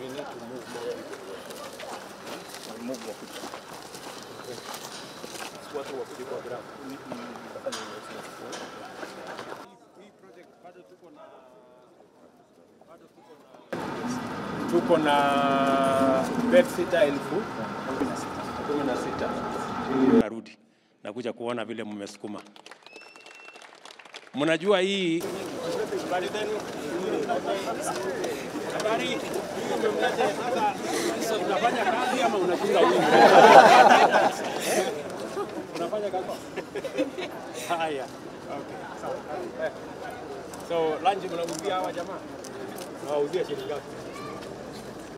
We need to move more people. Move more people. Watu wakuje kwa ground. Tutafanya investment. Hii project bado tuko na bado tuko na tuko na bed sitter elfu kumi na sita. Narudi nakuja kuona vile mmesukuma. Mnajua hii habari zenu? Habari umemlete sasa, unafanya kazi ama unachunga huyu? Unafanya kazi? Haya. Okay. Sawa. Eh. So lunch mnauzia hawa jamaa? Nawauzia shilingi ngapi?